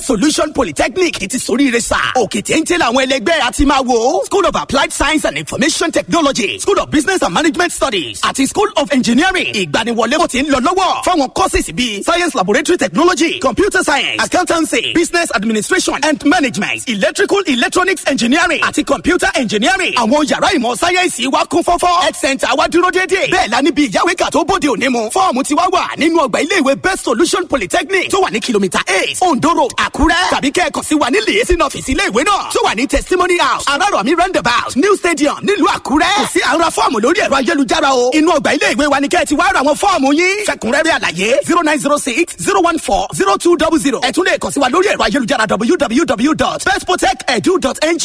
solution polytechnic ti soríire sá òkè téńté làwọn ẹlẹgbẹ́ àti máa wò school of applied science and information technology school of business and management studies àti school of engineering ìgbaniwọlé kò ti ń lọ lọ́wọ́ fáwọn courses bíi science laboratory technology computer science accountancy business administration and management electrical electronics engineering àti computer engineering àwọn yàrá ìmọ̀ sáyẹ́ǹsì wa kún fọ́fọ́ health center wa dúró déédéé bẹ́ẹ̀ la níbi ìyáwéka tó bóde òní mu fọ́ọ̀mù ti wá wà nínú ọgbà iléèwé best solution polytechnic tó wà ní kìlómítà eight ondo road àkúrẹ́ tàbí kẹ́ẹ̀kan sí wa ní lèyẹsí ọ́fíìsì iléèwé náà tó wà ní testimony house arárọ̀mí roundabout new stadium nílùú àkúrẹ́ kò sí àwọn fọ́ọ̀mù lórí ẹ̀rọ ayélujára o inú ọgbà iléèwé wa ni kẹ́ẹ̀ ti wá ra àwọn fọ́ọ̀mù yín fẹ̀kúnrẹ́rẹ́ àlàyé zero nine zero six zero one four zero two double zero ẹ tún lè kàn sí wa lórí ẹ̀rọ ayélujára www.bestprotect.edu.ng.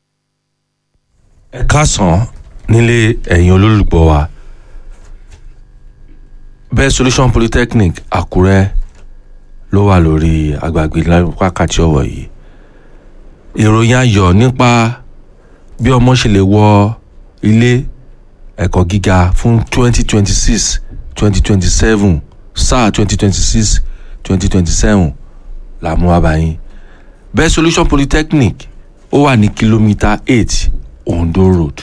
ẹ káàsán nílé ẹ̀yin olólùgbọ́ wa best solution polytechnic àkúrẹ́ ló wà lórí agbègbè wákàtí ọ̀wọ̀ yìí ìròyìn ayọ̀ nípa bí ọmọ ṣe lè wọ ilé ẹ̀kọ́ gíga fún twenty twenty six twenty twenty seven sáà twenty twenty six twenty twenty seven là mú wá báyìí best solution polytechnic ó wà ní kìlómítà eight ondo road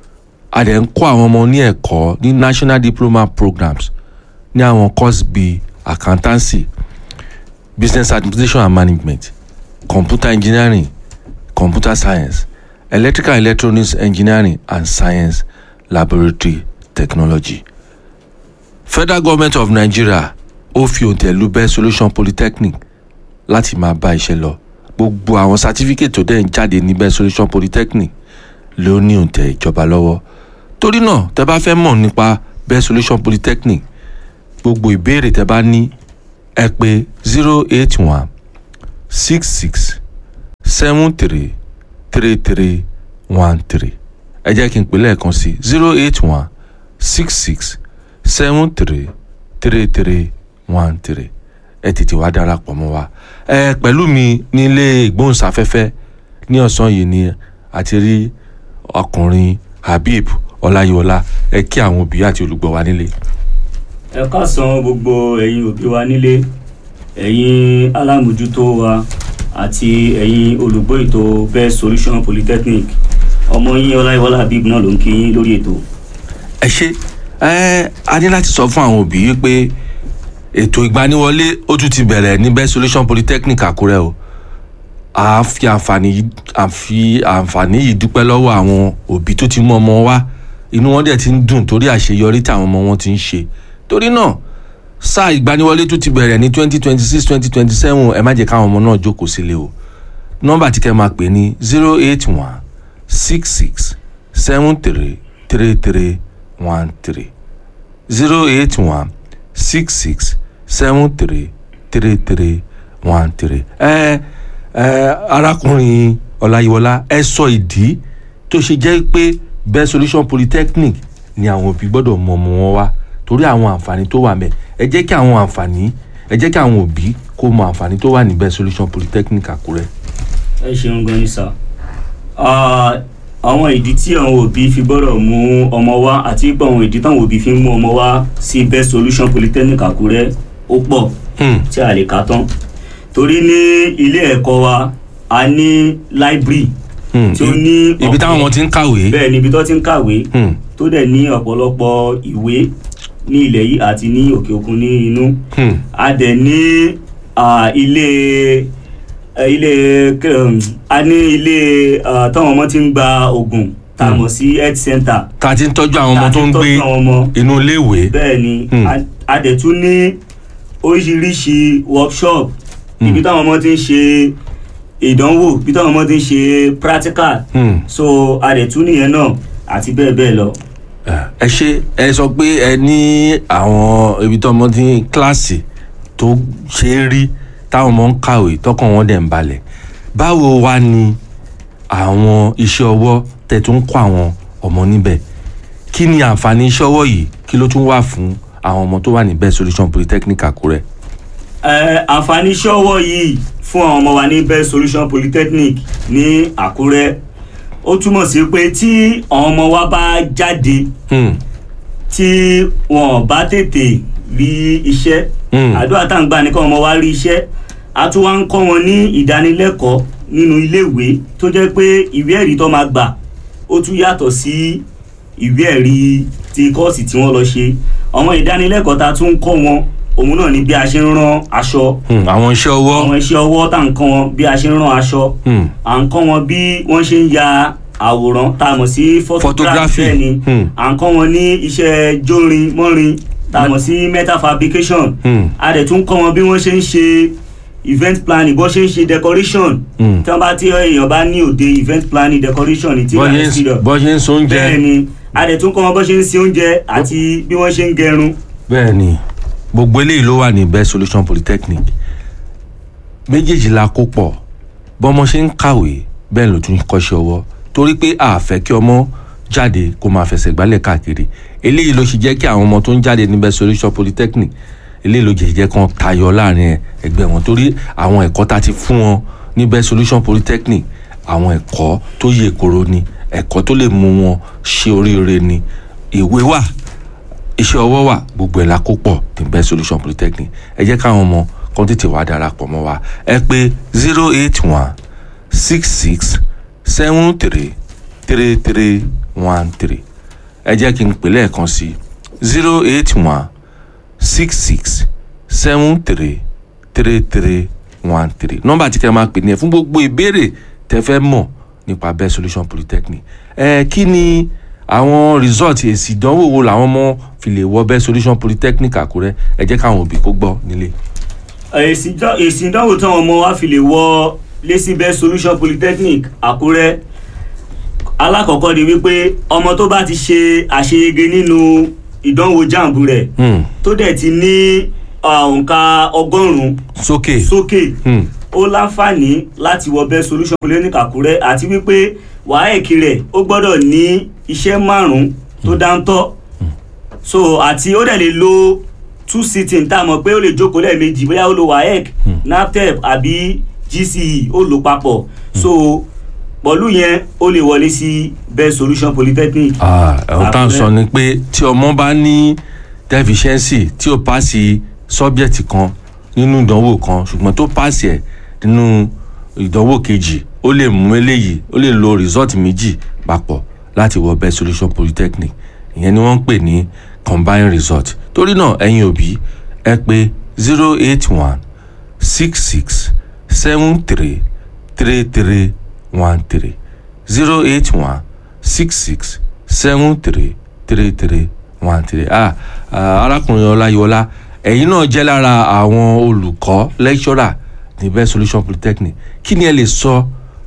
a dẹ̀ ń kọ́ àwọn ọmọ ní ẹ̀kọ́ ní national diploma programs ní àwọn course bíi accountancy business administration and management computer engineering computer science electrical and electronics engineering and science laboratory technology federal government of nigeria ó fi òǹtẹ̀ lu best solution polytechnic láti máa bá iṣẹ́ lọ gbogbo àwọn certificate tó dẹ̀ ń jáde ní best solution polytechnic ló ní òǹtẹ̀ ìjọba lọ́wọ́ torí náà tẹ bá fẹ́ mọ̀ nípa best solution polytechnic gbogbo ìbéèrè tẹ bá ní ẹ pè zero eight one six six seven three three three one three ẹ jẹ́ kí n pè lẹ́ẹ̀kan sí zero eight one six six seven three three three one three ẹ tètè wá darapọ̀ mọ́ wa ẹ pẹ̀lú mi nílé ìgbóhùnsáfẹ́fẹ́ ní ọ̀sán yìí ni àti rí ọkùnrin habib ọláyíwọlá ẹ kí àwọn òbí àti olùgbọ́ wa nílé. ẹ káàsán gbogbo ẹ̀yin òbí wa nílé ẹ̀yin alámòjútó wa àti ẹ̀yin olùgbọ́ ètò best solution polytechnic ọmọ yín ọláyíwọlá habib náà ló ń kí yín lórí ètò. ẹ ṣe ẹ a ní láti sọ fún àwọn òbí pé ètò ìgbaniwọlé ó tún ti bẹ̀rẹ̀ ní best solution polytechnic àkúrẹ́ o a fi àǹfààní yìí a fi àǹfààní yìí dúpẹ́ lọ́wọ́ àwọn òbí tó ti mú ọmọ wá inú wọn dẹ̀ ti ń dùn torí àṣeyọrí táwọn ọmọ wọn ti ń ṣe torí náà sáà ìgbaniwọlé tó ti bẹ̀rẹ̀ ní twenty twenty six twenty twenty seven ẹ má jẹ́ káwọn ọmọ náà jókòó sílé o nọ́mbà tí kẹ́ máa pè ní zero eight one six six seven three three three one three zero eight one six six seven three three three one three. ẹ ẹ arákùnrin ọláyíwọlá ẹ sọ ìdí tó ṣe jẹ́ pé best solution polytechnic ni àwọn òbí gbọ́dọ̀ mọ ọmọ wọn wá torí àwọn àǹfààní tó wà mẹ́ ẹ jẹ́ kí àwọn àǹfààní ẹ jẹ́ kí àwọn òbí kó mọ àǹfààní tó wà ní best solution polytechnic àkúrẹ́. ẹ ṣeun gan ni sá àwọn ìdí tí àwọn òbí fi gbọ́dọ̀ mú ọmọ wá àti pé àwọn ìdí táwọn òbí fi ń mú ọmọ wá sí best solution polytechnic àkúrẹ́ ó pọ̀ tí a lè kà tán torí ní ilé ẹ̀kọ́ wa a ní library tí ó ní ibi táwọn ọmọ ti ń kàwé. bẹ́ẹ̀ ni ibi tó ti ń kàwé tó dẹ̀ ní ọ̀pọ̀lọpọ̀ ìwé ní ilẹ̀ yìí àti ní òkè òkun ní inú a dẹ̀ ní ilé ilé a ní ilé táwọn ọmọ ti ń gba oògùn tá a mọ̀ sí health center. tá a ti ń tọ́jú àwọn ọmọ tó ń gbé inú iléèwé. bẹ́ẹ̀ ni a dẹ̀ tún ní oríṣiríṣi workshop ibi táwọn ọmọ ti ń ṣe ìdánwò ibi táwọn ọmọ ti ń ṣe practical so a dẹ̀ tún nìyẹn náà àti bẹ́ẹ̀ bẹ́ẹ̀ lọ. ẹ ṣe ẹ sọ pé ẹ ní àwọn ibi tó ọmọ ti ń kíláàsì tó ṣe é rí táwọn ọmọ ń kàwé tọkàn wọn dẹ̀ ń balẹ̀ báwo wá ni àwọn iṣẹ́ ọwọ́ tẹ̀ tún kọ́ àwọn ọmọ níbẹ̀ kí ni àǹfààní iṣẹ́ ọwọ́ yìí kí ló tún wà fún àwọn ọmọ tó wà ní best solution polytechnic àkúrẹ́. ẹ àǹfààní iṣẹ́ ọwọ́ yìí fún àwọn ọmọ wa ní best solution polytechnic ní àkúrẹ́ ó túmọ̀ sí pé tí àwọn ọmọ wa bá jáde tí wọn bá tètè rí iṣẹ́ àdúrà tá à ń gbà ní kí ọmọ wa rí iṣẹ́ a tún wá ń kọ́ wọn ní ìdánilẹ́kọ̀ọ́ nínú iléèwé tó jẹ́ pé ìwé ẹ̀rí tó máa gbà ó tún yàtọ̀ sí ìwé ẹ̀rí ti kọ́ọ̀sì tí wọ́n lọ ṣe àwọn ìdánilẹ́kọ̀ọ́ ta tún ń kọ́ wọn òun náà ni bí a ṣe ń rán aṣọ Hmm, àwọn iṣẹ́ ọwọ́ àwọn iṣẹ́ ọwọ́ tá à ń kọ́ wọn bí a ṣe ń rán aṣọ Hmm, à ń kọ́ wọn bí wọ́n ṣe ń ya àwòrán tá a mọ̀ sí Photography. photography bẹ́ẹ̀ ni Hmm. à ń kọ́ wọn ní iṣẹ́ jórin mọ́rin tá a mọ̀ sí metal fabrication Hmm. a dẹ̀ tún kọ́ wọn bí wọ́n ṣe ń ṣe event planning bó ṣe ń ṣe decoration Hmm. tí wọ́n bá tí èèyàn bá ní òde event planning decoration ní tí bọ́ wọ́n ṣe ti ń- lọ bọ́ ṣe ń so oúnjẹ bẹ́ẹ̀ ni a dẹ̀ tún kọ́ wọn bó ṣe ń ṣe oúnjẹ àti bí wọ́n ṣe ń gẹrun bẹ́ẹ̀ ni gbogbo eléyìí ló wà ní best solution polytechnic méjèèjì la kó pọ̀ bọ́mọ ṣe ń kàwé bẹ́ẹ̀ ló tún kọ́ṣẹ́ ọwọ́ torí pé a fẹ́ kí ọmọ jáde kó máa fẹsẹ̀ gbálẹ̀ káàkiri eléyìí ló ṣe jẹ́ kí àwọn ọmọ tó ń jáde ní best solution polytechnic eléyìí ló jẹ́ jẹ́ kán tayọ láàrin ẹgbẹ́ wọn torí àwọn ẹ̀kọ́ tá a ti fún wọn ní best solution polytechnic àwọn ẹ̀kọ́ tó yè koro ni ẹ̀kọ́ tó lè mú wọn ṣe oríire ni ìwé wà iṣẹ́ ọwọ́ wà gbogbo ẹ̀ la kó pọ̀ ní best solution polytechnic ẹ jẹ́ káwọn ọmọ kan tètè wá darapọ̀ mọ́ wa ẹ pé zero eight one six six seven three three three one three ẹ jẹ́ kí n pè lẹ́ẹ̀kan sí zero eight one six six seven three three three one three nọ́mbà tí kẹ́ máa pè ní ẹ fún gbogbo ìbéèrè tẹ́ fẹ́ mọ̀ nípa best solution polytechnic ẹ kí ni àwọn result èsì ìdánwò wo làwọn ọmọ fi lè wọ best solution polytechnic àkúrẹ́ ẹ jẹ́ káwọn òbí kó gbọ́ nílé. èsì ìdá- èsì ìdánwò táwọn ọmọ wa fi lè wọ lẹ́sí best solution polytechnic àkúrẹ́ alákọ̀ọ́kọ́ ni wípé ọmọ tó bá ti ṣe àṣeyege nínú ìdánwò jamb rẹ̀ Hmm, tó dẹ̀ ti ní ah, òǹkà ọgọ́rùn-ún sókè. sókè Hmm, ó láǹfààní láti wọ best solution polytechnic àkúrẹ́ àti wípé wàhálà rẹ̀ ó gbọ́dọ̀ ní iṣẹ́ márùn-ún tó dáńtọ́ so àti ó dẹ̀ lè lo two sitting tá a mọ̀ pé ó lè jókòó lẹ́ẹ̀mejì bóyá ó lo waec naptep àbí gce ó lò papọ̀ so pọ̀lú yẹn ó lè wọlé sí best solution polytechnic. ah, ẹ̀hún tá à ń Àkúrẹ́. sọ ni pé tí ọmọ bá ní deficiency tí ó paasi subject kan nínú ìdánwò kan ṣùgbọ́n tó paasi ẹ̀ nínú ìdánwò kejì ó lè mú eléyìí ó lè lo result méjì papọ̀ láti wọ best solution polytechnic ìyẹn ni wọ́n ń pè ní combined result torí náà ẹ̀yin òbí ẹ pé zero eight one six six seven three three three one three zero eight one six six seven three three three one three ah ah, arákùnrin ọláyọlá ẹ̀yin náà jẹ́ lára àwọn olùkọ́ lecturer ní best solution polytechnic kí ni ẹ lè sọ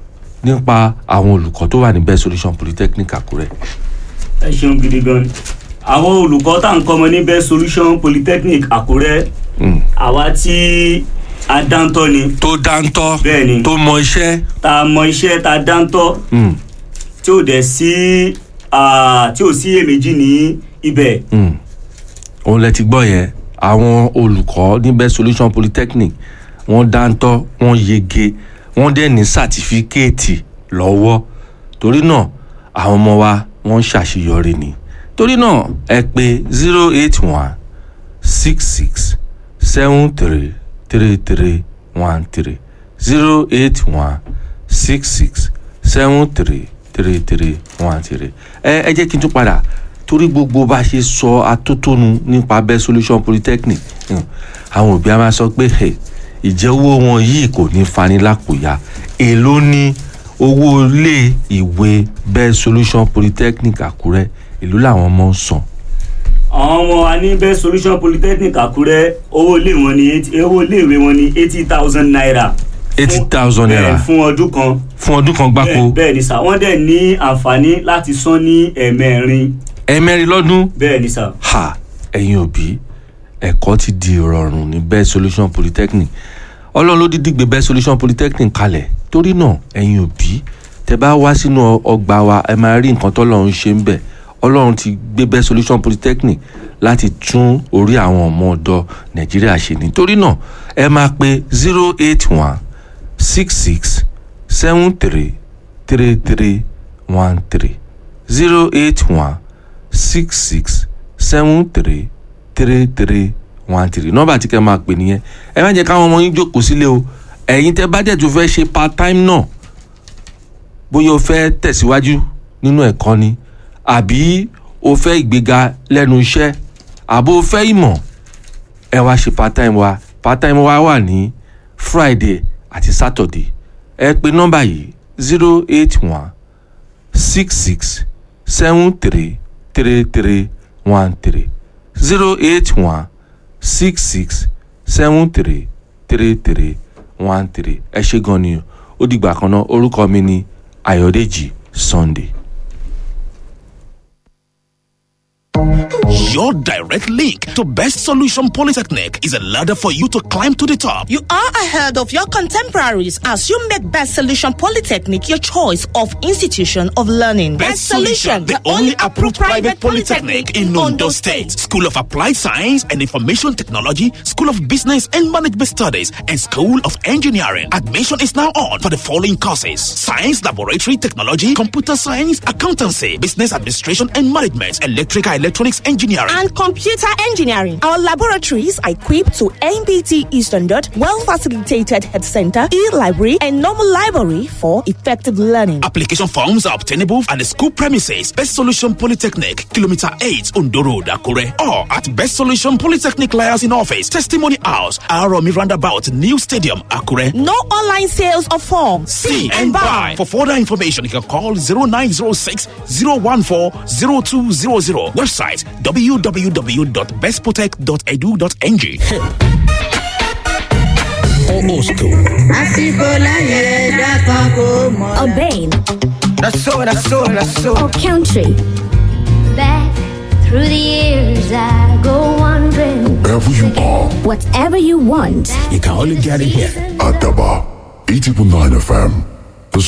nípa àwọn olùkọ́ tó wà ní best solution polytechnic àkúrẹ́. ẹ ṣeun gidi gan ni àwọn olùkọ́ tá à ń kọ́ ọmọ ní best solution polytechnic àkúrẹ́ Mm. àwa tí a dáńtọ́ ni tó dáńtọ́ Bẹ́ẹ̀ ni. tó mọ iṣẹ́. tá a mọ iṣẹ́ tá a dáńtọ́ Mm. tí ò dẹ̀ sí ah, tí ò sí èméjì ní ibẹ̀ Mm. òun lẹ ti gbọ́ yẹn àwọn olùkọ́ ní best solution polytechnic wọ́n dáńtọ́ wọ́n yege wọ́n dẹ̀ ní sàtífíkẹ́ẹ̀tì lọ́wọ́ torí náà àwọn ọmọ wa wọ́n ń ṣàṣeyọrí ni torí náà ẹ pé zero eight one six six seven three three three one three zero eight one six six seven three three three one three ẹ ẹ jẹ́ kí n tún padà torí gbogbo bá a ṣe sọ atótónu nípa best solution polytechnic hmm, àwọn òbí a máa sọ pé "Hey, ìjẹ́ owó wọn yìí kò ní fani lápòyà èló ní owó ilé ìwé best solution polytechnic àkúrẹ́ èló làwọn ọmọ ń san àwọn ọmọ wa ní best solution polytechnic àkúrẹ́ owó ilé wọn ní eighty- owó iléèwé wọn ní eighty thousand naira eighty thousand bẹ́ẹ̀ naira fún ọdún kan fún ọdún kan gbáko bẹ́ẹ̀ bẹ́ẹ̀ ni sà wọ́n dẹ̀ ní àǹfààní láti san ní ẹ̀ẹ̀mẹrin ẹ̀ẹ̀mẹrin lọ́dún bẹ́ẹ̀ ni sà ha ẹ̀yin òbí ẹ̀kọ́ ti di ìrọ̀rùn ní best solution polytechnic ọlọ́run ló dídí gbé best solution polytechnic kalẹ̀ torí náà ẹ̀yin òbí tẹ bá wá sínú ọ- ọgbà wa ẹ máa rí nǹkan tọ́lọ́run ṣe ń bẹ̀ ọlọ́run ti gbé best solution polytechnic láti tún orí àwọn ọmọ ọ̀dọ́ nàìjíríà ṣe ní torí náà ẹ máa pe zero eight one six six seven three three three one three zero eight one six six seven three three three one three nọ́mbà tí kẹ́ máa pè nìyẹn ẹ má jẹ́ káwọn ọmọ yín jókòó sílé o ẹ̀yin tẹ́ bá dẹ̀ tó fẹ́ ṣe part time náà bóyá o fẹ́ tẹ̀síwájú nínú ẹ̀kọ́ ni àbí o fẹ́ ìgbéga lẹ́nu iṣẹ́ àbó o fẹ́ ìmọ̀ ẹ wá ṣe part time wa part time wa wà ní friday àti saturday ẹ pè nọ́mbà yìí zero eight one six six seven three three three one three zero eight one six six seven three three three one three ẹ ṣe gan ni o ó dìgbà kan náà orúkọ mi ni ayọ̀dèjì sunday. Your direct link to Best Solution Polytechnic is a ladder for you to climb to the top. You are ahead of your contemporaries as you make Best Solution Polytechnic your choice of institution of learning. Best Solution, the only approved private polytechnic in Ondo State. School of Applied Science and Information Technology, School of Business and Management Studies, and School of Engineering. Admission is now on for the following courses: Science Laboratory Technology, Computer Science, Accountancy, Business Administration and Management, Electrical Electronics Engineering. and computer engineering. Our laboratories are equipped to NBT standard, well facilitated head center, e-library, and normal library for effective learning. Application forms are obtainable at the school premises, Best Solution Polytechnic, Kilometer 8, Ondo Road, Akure, or at Best Solution Polytechnic Liaison Office, Testimony House, Aromi Roundabout, New Stadium, Akure. No online sales of forms. See and buy. For further information, you can call 0906 014 0200. Website www.bestprotect.edu.ng. àsìkò láyé ẹ̀dá kan kò mọ̀. Urbane That's so, that's so, that's so. or country. Back through the years, I go wandering. Wherever you are, Whatever you want, you can only get it here. At Daba, 80.9 FM.